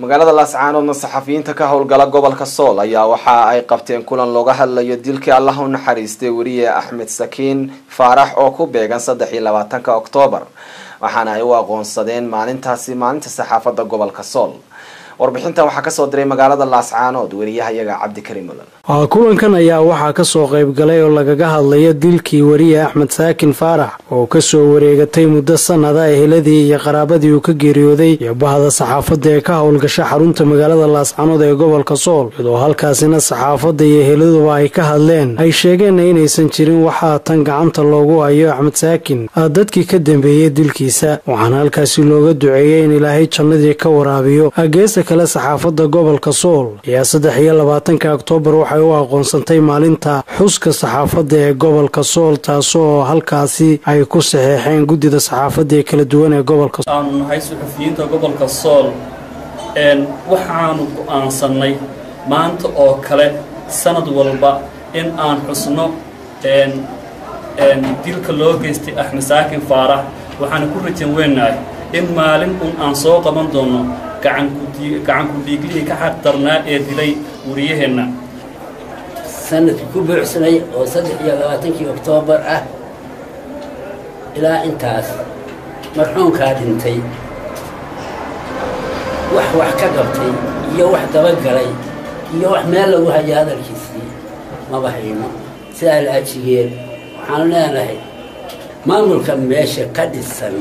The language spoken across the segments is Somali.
magaalada laascaanoodna saxafiyiinta ka howlgala gobolka sool ayaa waxa ay qabteen kulan looga hadlayo dilkii allah u naxariistay weriye axmed sakiin faarax oo ku beegan saddex iyo labaatanka oktoobar waxaana ay u aqoonsadeen maalintaasi maalinta saxaafadda gobolka sool warbixintan waxaa kasoo diray magaalada laascaanood weriyahayaga cabdikariim mulan kulankan ayaa waxaa kasoo qayb galay oo lagaga hadlayo dilkii weriye axmed saakin faarax oo kasoo wareegatay muddo sanada eheladii iyo qaraabadii uu ka geeriyooday iyo bahda saxaafadda ee ka howlgasha xarunta magaalada laascaanood ee gobolka sool iyadoo halkaasina saxaafadda iyo eheladuba ay ka hadleen ay sheegeenna inaysan jirin waxaa tan gacanta loogu hayo axmed saakin dadkii ka dambeeyey dilkiisa waxaana halkaasi looga duceeyey in ilaahay jannadii ka waraabiyo geesta kale saxaafadda gobolka sool ayaa saddex iyo labaatanka oktoobar waxay u aqoonsantay maalinta xuska saxaafadda ee gobolka sool taasoo halkaasi ay ku saxeexeen guddida saxaafadda ee kala duwan ee gobolka aanu nahay suxufiyiinta gobolka sool waxaanu go'aansannay maanta oo kale sanad walba in aan xusno dilka loo geystay axmed saakin faarax waxaana ku rajan weynahay in maalin un aan soo qaban doono gacanku dhiiglihii ka xaq darnaa ee dilay wariyaheenna sanadkii ku buuxsanay oo saddex iyo labaatankii oktoobar ah ilaa intaas marxuumkaa dhintay wax wax ka qabtay iyo wax dabagalay iyo wax meel lagu hayo hadalkiisii maba hayno sidaa la ajigeed waxaanu leenahay maamulka meesha ka dhisan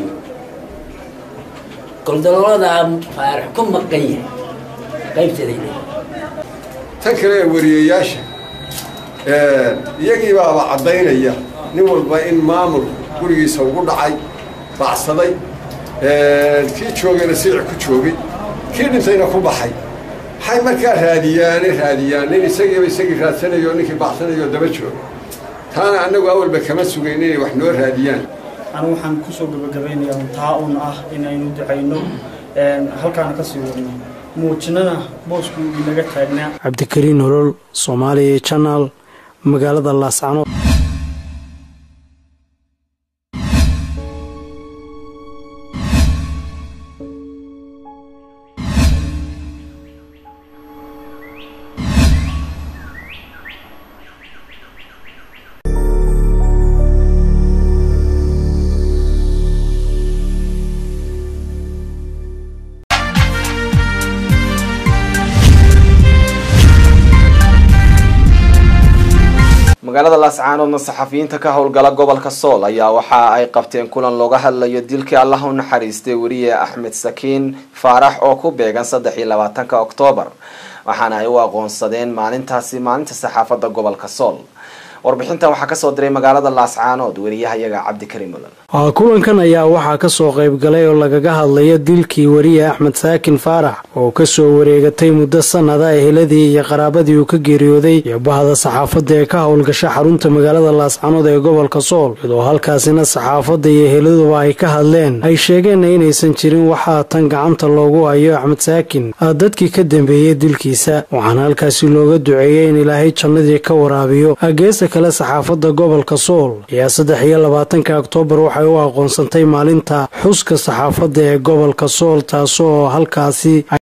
goldalooladaa faarax ku maqan yahay qaybteeda tan kale ee wariyayaasha iyagii baaba caddaynaya nin walba in maamul gurigiisa ugu dhacay bacsaday kii joogayna siici ku joogay kii dhintayna ku baxay waxay markaa raadiyaane raadiyaan nin isagiiba isagii raadsanayo ninkii bacsanayo daba jooga taana annagu awalba kama sugayn inay wax noo raadiyaan anigu waxaan kusoo gabagabeynayaa taa un ah in aynu ducayno halkaana ka sii wadno muujinana boosku inaga taagnaa cabdikariin nolol soomaaliya janaal magaalada laascanood magaalada laascaanoodna saxafiyiinta ka howlgala gobolka sool ayaa waxa ay qabteen kulan looga hadlayo dilkii allah u naxariistay weriye axmed sakiin faarax oo ku beegan saddex iyo labaatanka oktoobar waxaana ay u aqoonsadeen maalintaasi maalinta saxaafadda gobolka sool warbixintan waxaa kasoo diray magaalada laascaanood weriyahayaga cabdikariim mulan kulankan ayaa waxaa kasoo qayb galay oo lagaga hadlayo dilkii weriye axmed saakin faarax oo kasoo wareegatay muddo sanada eheladii iyo qaraabadii uu ka geeriyooday iyo bahda saxaafadda ee ka howlgasha xarunta magaalada laascaanood ee gobolka sool iyadoo halkaasina saxaafadda iyo eheladuba ay ka hadleen ay sheegeenna inaysan jirin waxaa tan gacanta loogu hayo axmed saakin dadkii ka dambeeyey dilkiisa waxaana halkaasi looga duceeyey in ilaahay jannadii ka waraabiyo geesta kale saxaafadda gobolka sool ayaa saddex iyo labaatanka oktoobar waxay u aqoonsantay maalinta xuska saxaafadda ee gobolka sool taasoo halkaasi